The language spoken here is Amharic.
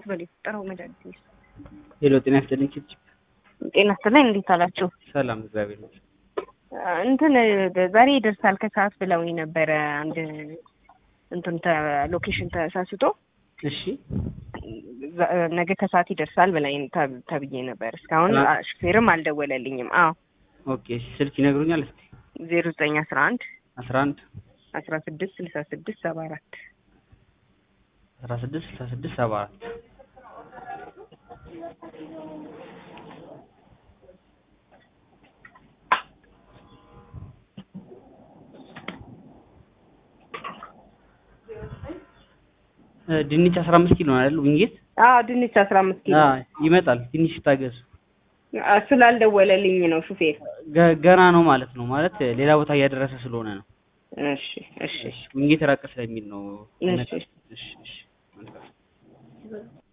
አትበል የፈጠረው መድኃኒት ነው። ሄሎ ጤና ይስጥልኝ ችፕ ጤና ይስጥልኝ እንዴት አላችሁ? ሰላም እግዚአብሔር ይመስገን። እንትን ዛሬ ይደርሳል ከሰዓት ብለውኝ ነበረ። አንድ እንትን ሎኬሽን ተሳስቶ እሺ ዛ- ነገ ከሰዓት ይደርሳል ብላኝ ተ- ተብዬ ነበር። እስካሁን ትናንት? አ- ሹፌርም አልደወለልኝም። አዎ ኦኬ እሺ ስልክ ይነግሩኛል እስቲ ዜሮ ዘጠኝ አስራ አንድ አስራ አንድ አስራ ስድስት ስልሳ ስድስት ሰባ አራት አስራ ስድስት ስልሳ ስድስት ሰባ አራት እ ድንች አስራ አምስት ኪሎ ነው አይደል ውንጌት አዎ ድንች አስራ አምስት ኪሎ አ ይመጣል ትንሽ ይታገሱ አ- ስላልደወለልኝ ነው ሹፌር። ገ- ገና ነው ማለት ነው ማለት ሌላ ቦታ እያደረሰ ስለሆነ ነው እሺ እሺ እሺ ውንጌት ራቅ ስለሚል ነው እሺ እሺ እሺ መልካም